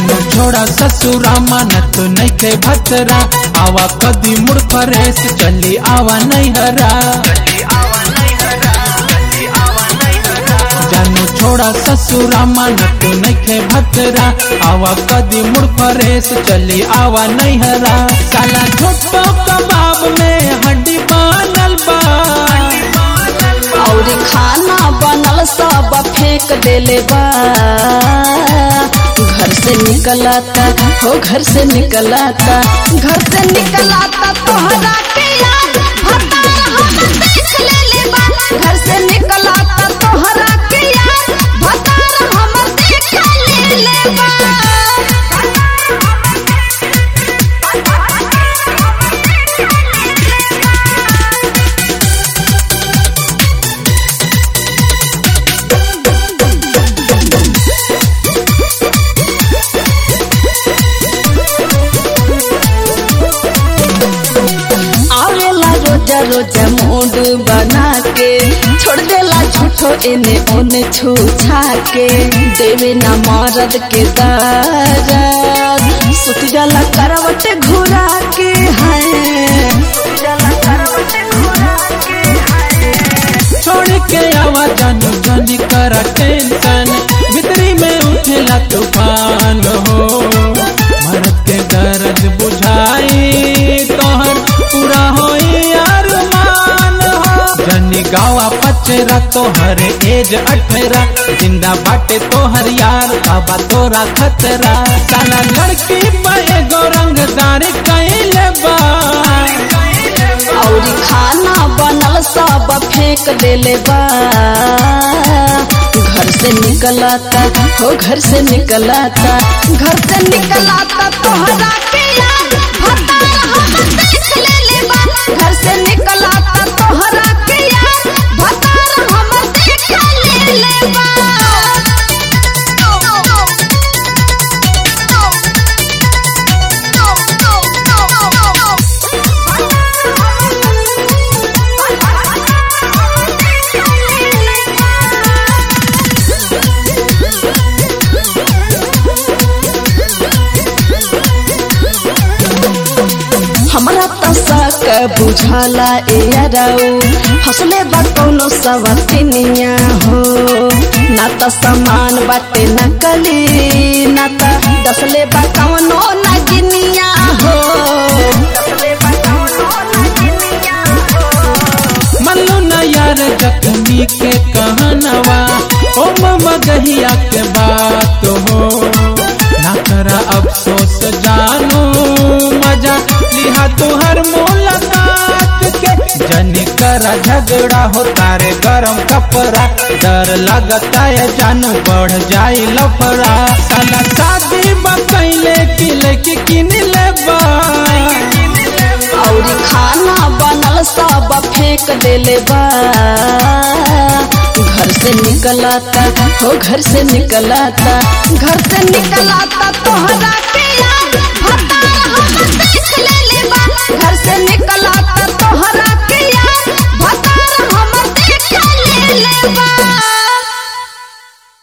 जानो छोड़ा ससुरा मानत नैखे भतरा आवा कदी मुड़ फरेस चली आवा नहीं हरा जानो छोड़ा ससुरा मानत नैखे भतरा आवा कदी मुड़ फरेस चली आवा नहीं हरा साला छोटो कबाब में हड्डी बनल बा और खाना बनल सब फेंक देले बा घर से निकलाता हो घर से निकलाता घर से निकलाता तोहरा के याद भतार हमर देख लेले बा घर से निकलाता तोहरा के याद भतार हमर देख लेले बा आवेला रोजा रोजा मूड बना के छोड़ देला झूठो एने ओने छू छा के देवे ना मरद के दर्द सुत जाला करवट घुरा के है छोड़ के आवा जानो जानी करा टेंशन भीतरी में उठेला तूफान हो मरद के दर्द बुझाई तोहर पूरा होई अरमान हो जनी गावा पचरा तोहर एज अठरा जिंदा बाटे तोहर यार बाबा तोरा खतरा साला लड़की पे गो रंगदार कैले बा और खाना बनल सब फेंक देले बा घर से निकलाता हो घर से निकलाता घर से निकलाता तोहरा के याद भतार हमर देख लेले बा घर से निकलाता तोहरा के याद भतार हमर देख लेले बा हमरा त सक बुझाला ए अरऊ हंसले बा कौनो सवतिनिया हो ना त समान बाटे नकली ना त दसले बा कौनो नगिनिया हो मल्लू न यार जख्मी के कहनवा ओ ममा गहिया के बात हो ना करा अफसोस जानू मजा लिहा तुहर मुलाकात के जनी करा झगड़ा हो तारे गरम कपड़ा डर लगता है जानू बढ़ जाई लफड़ा साला शादी बकैले की लेके किन लेबा और खाना बनल सब फेंक देले बा घर से निकलाता हो घर से निकलाता घर से निकलाता तोहरा के याद भतार हमर देख लेले बा घर से निकलाता तोहरा के याद भतार हमर देख लेले बा